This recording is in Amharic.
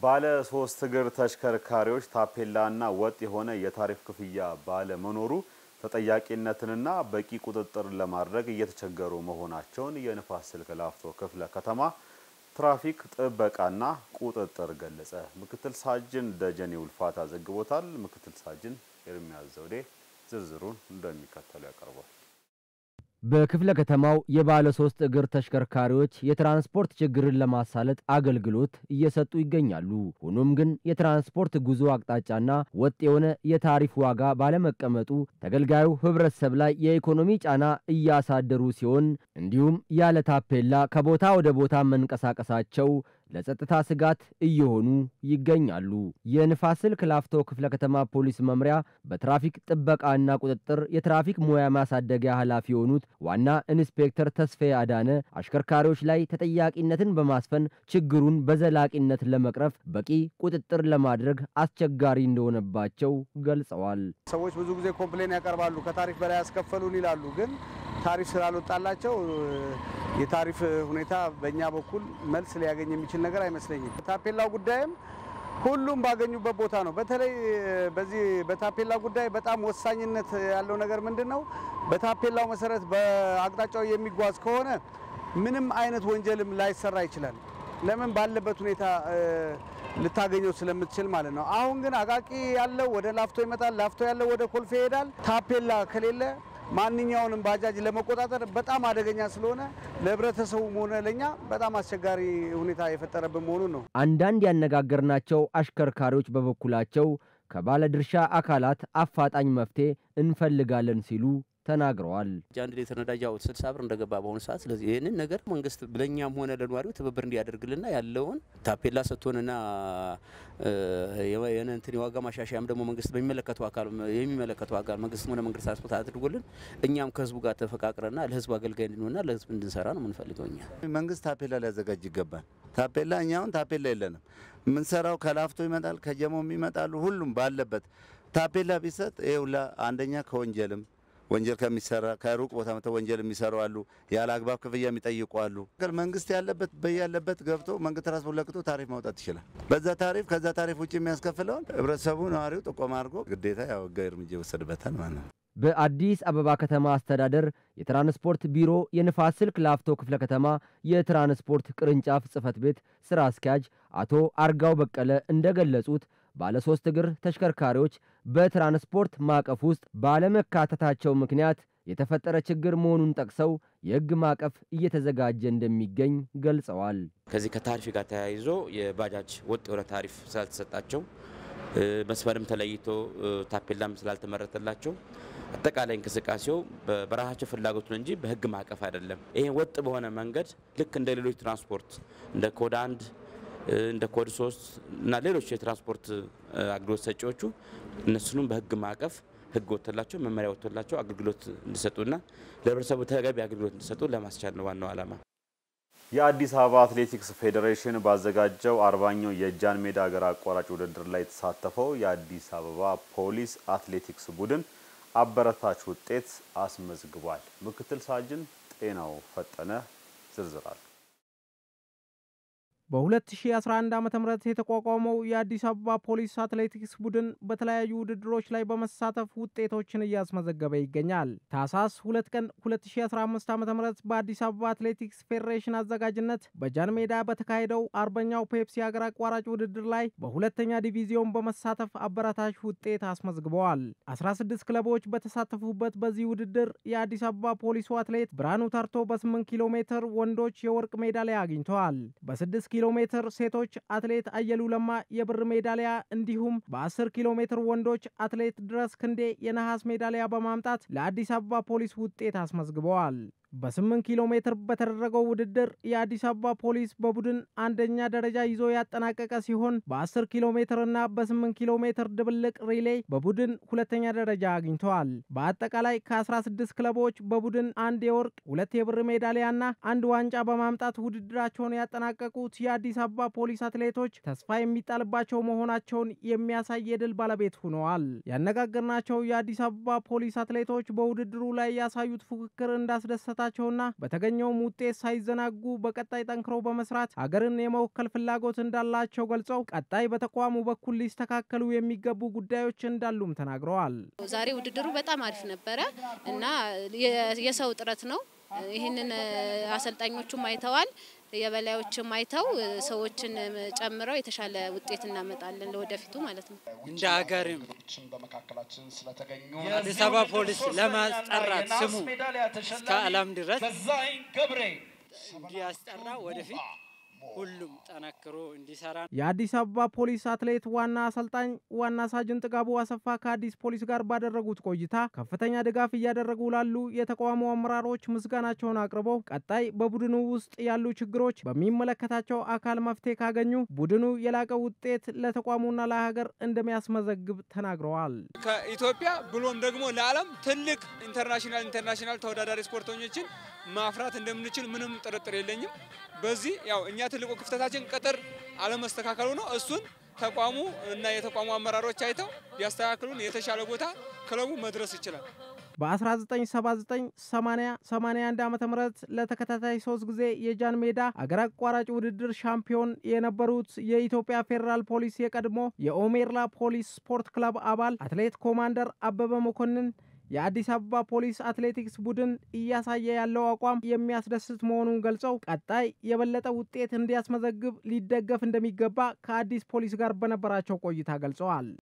ባለ ሶስት እግር ተሽከርካሪዎች ታፔላና ወጥ የሆነ የታሪፍ ክፍያ ባለመኖሩ ተጠያቂነትንና በቂ ቁጥጥር ለማድረግ እየተቸገሩ መሆናቸውን የንፋስ ስልክ ላፍቶ ክፍለ ከተማ ትራፊክ ጥበቃና ቁጥጥር ገለጸ። ምክትል ሳጅን ደጀኔ ውልፋታ ዘግቦታል። ምክትል ሳጅን ኤርሚያስ ዘውዴ ዝርዝሩን እንደሚከተለው ያቀርባል። በክፍለ ከተማው የባለ ሶስት እግር ተሽከርካሪዎች የትራንስፖርት ችግርን ለማሳለጥ አገልግሎት እየሰጡ ይገኛሉ። ሆኖም ግን የትራንስፖርት ጉዞ አቅጣጫና ወጥ የሆነ የታሪፍ ዋጋ ባለመቀመጡ ተገልጋዩ ሕብረተሰብ ላይ የኢኮኖሚ ጫና እያሳደሩ ሲሆን እንዲሁም ያለ ታፔላ ከቦታ ወደ ቦታ መንቀሳቀሳቸው ለጸጥታ ስጋት እየሆኑ ይገኛሉ። የንፋስ ስልክ ላፍቶ ክፍለ ከተማ ፖሊስ መምሪያ በትራፊክ ጥበቃና ቁጥጥር የትራፊክ ሙያ ማሳደጊያ ኃላፊ የሆኑት ዋና ኢንስፔክተር ተስፋዬ አዳነ አሽከርካሪዎች ላይ ተጠያቂነትን በማስፈን ችግሩን በዘላቂነት ለመቅረፍ በቂ ቁጥጥር ለማድረግ አስቸጋሪ እንደሆነባቸው ገልጸዋል። ሰዎች ብዙ ጊዜ ኮምፕሌን ያቀርባሉ። ከታሪፍ በላይ ያስከፈሉን ይላሉ። ግን ታሪፍ ስላልወጣላቸው የታሪፍ ሁኔታ በእኛ በኩል መልስ ሊያገኝ የሚችል ነገር አይመስለኝም። ታፔላው ጉዳይም ሁሉም ባገኙበት ቦታ ነው። በተለይ በዚህ በታፔላ ጉዳይ በጣም ወሳኝነት ያለው ነገር ምንድን ነው? በታፔላው መሰረት በአቅጣጫው የሚጓዝ ከሆነ ምንም አይነት ወንጀልም ላይሰራ ይችላል። ለምን ባለበት ሁኔታ ልታገኘው ስለምትችል ማለት ነው። አሁን ግን አቃቂ ያለው ወደ ላፍቶ ይመጣል፣ ላፍቶ ያለው ወደ ኮልፌ ይሄዳል። ታፔላ ከሌለ ማንኛውንም ባጃጅ ለመቆጣጠር በጣም አደገኛ ስለሆነ ለሕብረተሰቡም ሆነ ለእኛ በጣም አስቸጋሪ ሁኔታ የፈጠረብን መሆኑን ነው። አንዳንድ ያነጋገርናቸው አሽከርካሪዎች በበኩላቸው ከባለድርሻ አካላት አፋጣኝ መፍትሄ እንፈልጋለን ሲሉ ተናግረዋል። አንድ ሊትር ነዳጅ ያው ስልሳ ብር እንደገባ በአሁኑ ሰዓት። ስለዚህ ይህንን ነገር መንግስት ለእኛም ሆነ ለነዋሪው ትብብር እንዲያደርግልና ያለውን ታፔላ ሰጥቶንና የእንትን የዋጋ ማሻሻያም ደግሞ መንግስት በሚመለከተው አካል የሚመለከተው አካል መንግስት ሆነ መንግስት ትራንስፖርት አድርጎልን እኛም ከህዝቡ ጋር ተፈቃቅረና ለህዝብ አገልጋይ እንድንሆንና ለህዝብ እንድንሰራ ነው የምንፈልገው። እኛ መንግስት ታፔላ ሊያዘጋጅ ይገባል። ታፔላ እኛ አሁን ታፔላ የለንም። የምንሰራው ከላፍቶ ይመጣል፣ ከጀሞም ይመጣሉ። ሁሉም ባለበት ታፔላ ቢሰጥ ይኸውላ አንደኛ ከወንጀልም ወንጀል ከሚሰራ ከሩቅ ቦታ መጥተው ወንጀል የሚሰሩ አሉ። ያለ አግባብ ክፍያ የሚጠይቁ አሉ። መንግስት ያለበት በያለበት ገብቶ መንግስት ትራንስፖርት ለቅቶ ታሪፍ ማውጣት ይችላል። በዛ ታሪፍ ከዛ ታሪፍ ውጭ የሚያስከፍለውን ህብረተሰቡ ነዋሪው ጥቆማ አድርጎ ግዴታ ያው ህጋዊ እርምጃ ይወሰድበታል ማለት ነው። በአዲስ አበባ ከተማ አስተዳደር የትራንስፖርት ቢሮ የንፋስ ስልክ ላፍቶ ክፍለ ከተማ የትራንስፖርት ቅርንጫፍ ጽህፈት ቤት ስራ አስኪያጅ አቶ አርጋው በቀለ እንደገለጹት ባለ ሶስት እግር ተሽከርካሪዎች በትራንስፖርት ማዕቀፍ ውስጥ ባለመካተታቸው ምክንያት የተፈጠረ ችግር መሆኑን ጠቅሰው የህግ ማዕቀፍ እየተዘጋጀ እንደሚገኝ ገልጸዋል። ከዚህ ከታሪፍ ጋር ተያይዞ የባጃጅ ወጥ የሆነ ታሪፍ ስላልተሰጣቸው መስመርም ተለይቶ ታፔላም ስላልተመረተላቸው አጠቃላይ እንቅስቃሴው በራሳቸው ፍላጎት ነው እንጂ በህግ ማዕቀፍ አይደለም። ይሄ ወጥ በሆነ መንገድ ልክ እንደ ሌሎች ትራንስፖርት እንደ ኮድ አንድ እንደ ኮድ ሶስት እና ሌሎች የትራንስፖርት አገልግሎት ሰጪዎቹ እነሱንም በህግ ማዕቀፍ ህግ ወጥቶላቸው መመሪያ ወጥቶላቸው አገልግሎት እንዲሰጡና ለህብረተሰቡ ተገቢ አገልግሎት እንዲሰጡ ለማስቻል ነው ዋናው ዓላማ። የአዲስ አበባ አትሌቲክስ ፌዴሬሽን ባዘጋጀው አርባኛው የጃን ሜዳ ሀገር አቋራጭ ውድድር ላይ የተሳተፈው የአዲስ አበባ ፖሊስ አትሌቲክስ ቡድን አበረታች ውጤት አስመዝግቧል። ምክትል ሳጅን ጤናው ፈጠነ ዝርዝራል በ2011 ዓ ም የተቋቋመው የአዲስ አበባ ፖሊስ አትሌቲክስ ቡድን በተለያዩ ውድድሮች ላይ በመሳተፍ ውጤቶችን እያስመዘገበ ይገኛል። ታህሳስ 2 ቀን 2015 ዓ ም በአዲስ አበባ አትሌቲክስ ፌዴሬሽን አዘጋጅነት በጃን ሜዳ በተካሄደው አርበኛው ፔፕሲ ሀገር አቋራጭ ውድድር ላይ በሁለተኛ ዲቪዚዮን በመሳተፍ አበረታች ውጤት አስመዝግበዋል። 16 ክለቦች በተሳተፉበት በዚህ ውድድር የአዲስ አበባ ፖሊሱ አትሌት ብርሃኑ ተርቶ በ8 ኪሎ ሜትር ወንዶች የወርቅ ሜዳሊያ አግኝተዋል። በ6 ኪሎ ሜትር ሴቶች አትሌት አየሉ ለማ የብር ሜዳሊያ እንዲሁም በ10 ኪሎ ሜትር ወንዶች አትሌት ድረስ ክንዴ የነሐስ ሜዳሊያ በማምጣት ለአዲስ አበባ ፖሊስ ውጤት አስመዝግበዋል። በ8 ኪሎ ሜትር በተደረገው ውድድር የአዲስ አበባ ፖሊስ በቡድን አንደኛ ደረጃ ይዞ ያጠናቀቀ ሲሆን በ10 ኪሎ ሜትር እና በ8 ኪሎ ሜትር ድብልቅ ሪሌ በቡድን ሁለተኛ ደረጃ አግኝተዋል። በአጠቃላይ ከ16 ክለቦች በቡድን አንድ የወርቅ ሁለት የብር ሜዳሊያና አንድ ዋንጫ በማምጣት ውድድራቸውን ያጠናቀቁት የአዲስ አበባ ፖሊስ አትሌቶች ተስፋ የሚጣልባቸው መሆናቸውን የሚያሳይ የድል ባለቤት ሆነዋል። ያነጋገርናቸው የአዲስ አበባ ፖሊስ አትሌቶች በውድድሩ ላይ ያሳዩት ፉክክር እንዳስደሰታ እንዳላቸው ና በተገኘውም ውጤት ሳይዘናጉ በቀጣይ ጠንክሮ በመስራት ሀገርን የመወከል ፍላጎት እንዳላቸው ገልጸው ቀጣይ በተቋሙ በኩል ሊስተካከሉ የሚገቡ ጉዳዮች እንዳሉም ተናግረዋል። ዛሬ ውድድሩ በጣም አሪፍ ነበረ እና የሰው ጥረት ነው። ይህንን አሰልጣኞቹም አይተዋል፣ የበላዮችም አይተው ሰዎችን ጨምረው የተሻለ ውጤት እናመጣለን ለወደፊቱ ማለት ነው። እንደ ሀገርም አዲስ አበባ ፖሊስ ለማስጠራት ስሙ እስከ ዓለም ድረስ እንዲያስጠራ ወደፊት ሁሉም ጠነክሮ እንዲሰራ የአዲስ አበባ ፖሊስ አትሌት ዋና አሰልጣኝ ዋና ሳጅን ጥጋቡ አሰፋ ከአዲስ ፖሊስ ጋር ባደረጉት ቆይታ ከፍተኛ ድጋፍ እያደረጉ ላሉ የተቋሙ አመራሮች ምስጋናቸውን አቅርበው ቀጣይ በቡድኑ ውስጥ ያሉ ችግሮች በሚመለከታቸው አካል መፍትሄ ካገኙ ቡድኑ የላቀ ውጤት ለተቋሙና ለሀገር እንደሚያስመዘግብ ተናግረዋል። ከኢትዮጵያ ብሎም ደግሞ ለዓለም ትልቅ ኢንተርናሽናል ኢንተርናሽናል ተወዳዳሪ ስፖርተኞችን ማፍራት እንደምንችል ምንም ጥርጥር የለኝም። በዚህ ያው እኛ ትልቁ ክፍተታችን ቅጥር አለመስተካከሉ ነው። እሱን ተቋሙ እና የተቋሙ አመራሮች አይተው ቢያስተካክሉን የተሻለ ቦታ ክለቡ መድረስ ይችላል። በ1979 80 81 ዓ ም ለተከታታይ ሶስት ጊዜ የጃን ሜዳ አገር አቋራጭ ውድድር ሻምፒዮን የነበሩት የኢትዮጵያ ፌዴራል ፖሊስ የቀድሞ የኦሜርላ ፖሊስ ስፖርት ክለብ አባል አትሌት ኮማንደር አበበ መኮንን የአዲስ አበባ ፖሊስ አትሌቲክስ ቡድን እያሳየ ያለው አቋም የሚያስደስት መሆኑን ገልጸው ቀጣይ የበለጠ ውጤት እንዲያስመዘግብ ሊደገፍ እንደሚገባ ከአዲስ ፖሊስ ጋር በነበራቸው ቆይታ ገልጸዋል።